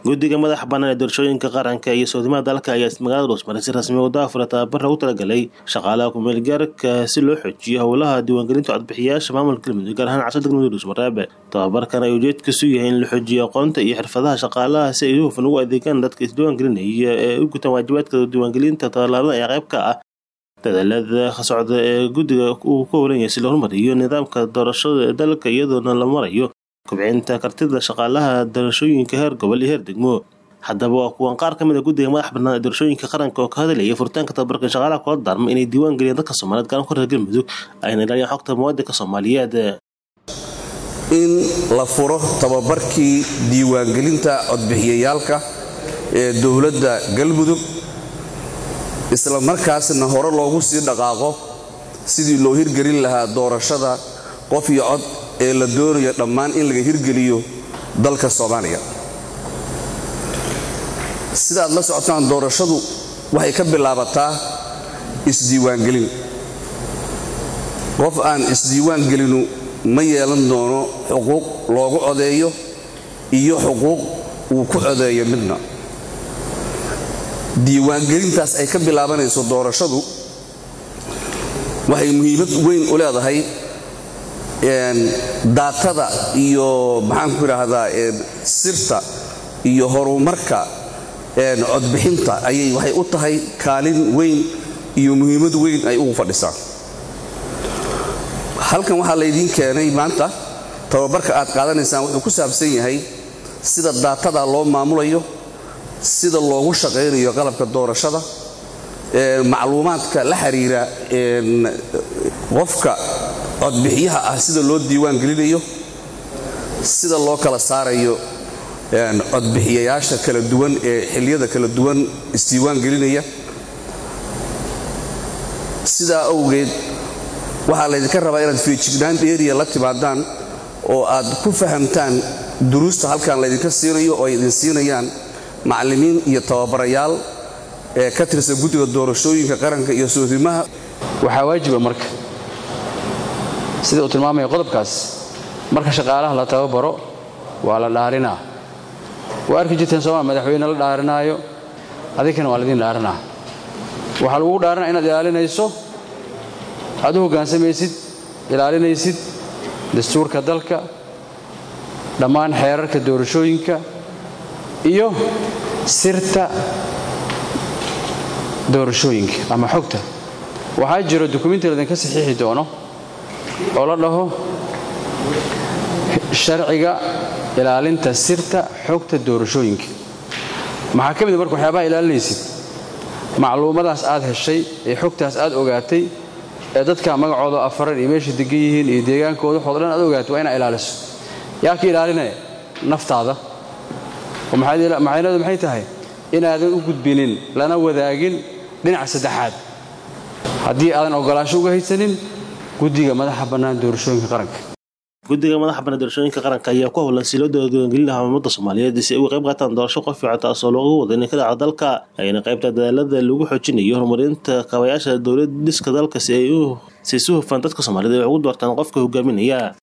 guddiga madaxa bannaan ee doorashooyinka qaranka iyo soodimada dalka ayaa magaalada dhuusmaray si rasmi u daafura tababar lagu talagalay shaqaalaha kumeelgaarka si loo xoojiyo howlaha diiwaangelinta codbixiyayaasha maamulka galmudug gaar ahaan cashada galmudug dhuusmareebe tababarkan ay ujeedkiisu yahay in la xoojiyo aqoonta iyo xirfadaha shaqaalaha si ay si hufan ugu adeegaan dadka isdiiwaangelinaya ee u gutaan waajibaadka diiwaangelinta tallaabada ee qayb ka ah dadaalada socda ee guddiga uu ka howlan yahay si loo horumariyo nidaamka doorashada ee dalka iyadoona la marayo kobcinta kartida shaqaalaha doorashooyinka heer gobol iyo heer degmo haddaba waa kuwan qaar ka mid a guddiga madax bannaan ee doorashooyinka qaranka oo ka hadlayay furitaanka tababarka shaqaalaha kula daarma inay diiwaan geliyaan dadka soomaaliyeed garan ku reer galmudug ayna ilaaliyaan xogta muwaadinka soomaaliyeed in la furo tababarkii diiwaangelinta codbixiyayaalka ee dowladda galmudug isla markaasna hore loogu sii dhaqaaqo sidii loo hirgelin lahaa doorashada qof iyo cod ee la doonayo dhammaan in laga hirgeliyo dalka soomaaliya sida aad la socotaan doorashadu waxay ka bilaabataa isdiiwaangelin qof aan isdiiwaangelinu ma yeelan doono xuquuq loogu codeeyo iyo xuquuq uu ku codeeyo midna diiwaangelintaas ay ka bilaabanayso doorashadu waxay muhiimad weyn u leedahay daatada iyo maxaanku idhaahdaa sirta iyo horumarka codbixinta ayay waxay u tahay kaalin weyn iyo muhiimad weyn ay ugu fadhisaa halkan waxaa laydiin keenay maanta tababarka aad qaadanaysaan wuxuu ku saabsan yahay sida daatada loo maamulayo sida loogu shaqaynayo qalabka doorashada macluumaadka la xiriira qofka codbixiyaha ah sida loo diiwaan gelinayo sida loo kala saarayo codbixiyayaasha kala duwan ee xiliyada kala duwan isdiiwaan gelinaya sidaa awgeed waxaa laydinka rabaa inaad feejignaan eriya la timaadaan oo aad ku fahamtaan duruusta halkan laydinka siinayo oo ay idin siinayaan macallimiin iyo tababarayaal ee ka tirsan guddiga doorashooyinka qaranka iyo soodimaha waxaa waajiba marka sida uu tilmaamaya qodobkaas marka shaqaalaha la tababaro waa la dhaarinaa waa arki jirteen sooma madaxweyne la dhaarinaayo adinkana waa laydin dhaarinaa waxaa lagugu dhaarinaa inaad ilaalinayso aad u hoggaansamaysid ilaalinaysid dastuurka dalka dhammaan xeerarka doorashooyinka iyo sirta doorashooyinka ama xogta waxaa jiro dukumiinti laydinka saxiixi doono oo la dhaho sharciga ilaalinta sirta xogta doorashooyinka maxaa ka mid marka waxyaabaha ilaalinaysid macluumadaas aad heshay ee xogtaas aad ogaatay ee dadka magacooda afaran iyo meesha degan yihiin iyo deegaankooda waxooda dhan aad ogaatay waa inaa ilaaliso yaa ka ilaalinaya naftaada macnaheedu maxay tahay inaadan u gudbinin lana wadaagin dhinaca saddexaad haddii aadan ogolaasho uga haysanin guddiga madaxa bannaan doorashooyinka qaranka guddiga madaxa bannaan doorashooyinka qaranka ayaa ku howlan si loo diiwaangelin lahaa ummadda soomaaliyeed si ay uga qayb qaataan doorasho qof fiican taasoo loogu wada inay ka dhaca dalka ayna qaybta dadaalada lagu xoojinayo horumarinta kaabayaasha dowlad dhiska dalka si ay si si hufan dadka soomaaliyeed ay ugu doortaan qofka hogaaminaya